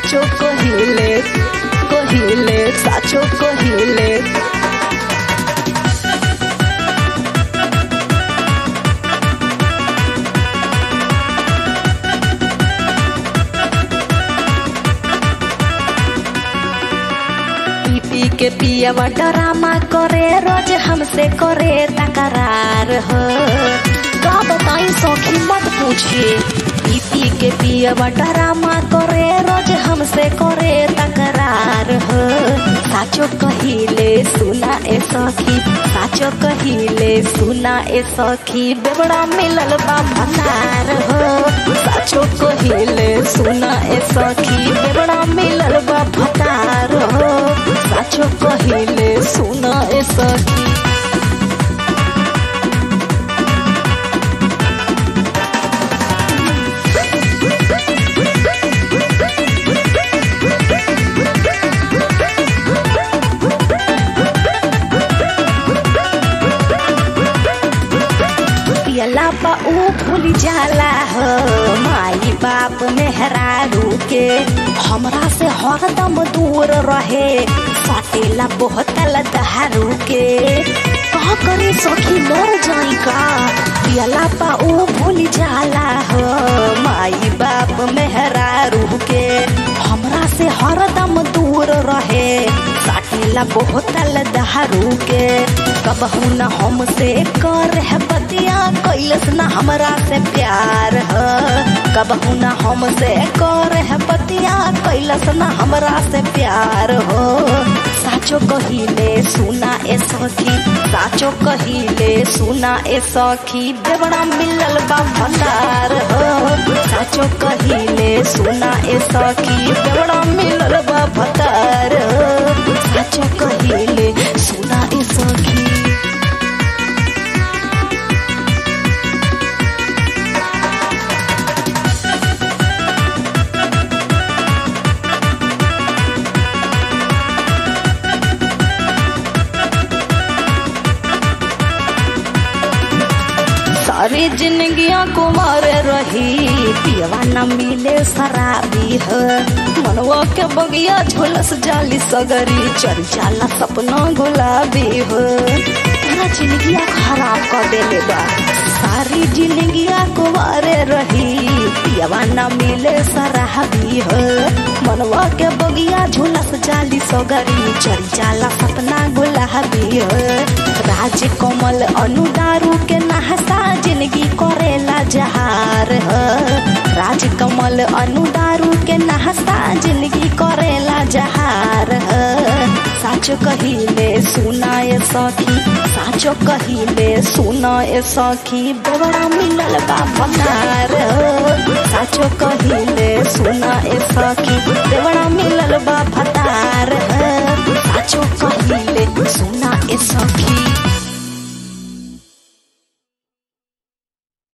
साचो कहिले कहिले साचो कहिले पी पी के पियवा डरामा करे रोज हमसे करे तकरार हो का बताई सौखी मत पूछिए पी पी के पियवा डरामा करे रोज हमसे करे तकरार हो साचो कहिले सुना ए सखी साचो कहिले सुना ए सखी बेबड़ा मिलल बा भतार हो साचो कहिले सुना ए सखी बेबड़ा मिलल बा भतार हो साचो कहिले सुना ए सखी पियला बा ऊ भूल जाला हो माई बाप मेहरारू के हमरा से हरदम दूर रहे फाटेला बोहतल दहारू के कहा करे सखी मर जाई का पियला बा ऊ भूल जाला हो माई बाप मेहरारू के हमरा से हरदम दूर रहे साटेला बोहतल दहारू के कबहू न हमसे कर है बतिया कैलस न हमरा से प्यार ह कबहू न हमसे कर है बतिया कैलस न हमरा से प्यार हो साचो कहिले सुना ए सखी साचो कहिले सुना ए सखी बेवड़ा मिलल बा भंडार हो साचो कहिले सुना ए सखी बेवड़ा मिलल बा भंडार हो साचो कहिले सुना ए सखी सारी जिंदगियां कुमार रही पियवा न मिले शराबी है मनवा के बगिया झोलस जाली सगरी चल जाला सपना गुलाबी है पूरा जिंदगिया खराब कर देले बा सारी जिंदगिया कुमारे रही पियवा न मिले शराबी है मनवा के बगिया झोलस जाली सगरी चल जाला सपना गुलाबी है राज कमल अनुदारू के नहसा जिंदगी करेला जहार ह राज कमल अनुदारू के नहसा जिंदगी करेला जहार ह साचो कहिले सुनाए सखी साचो कहिले सुनाए सखी बेवड़ा मिलल बा भंडार साचो कहिले सुनाए सखी बेवड़ा मिलल बा भतार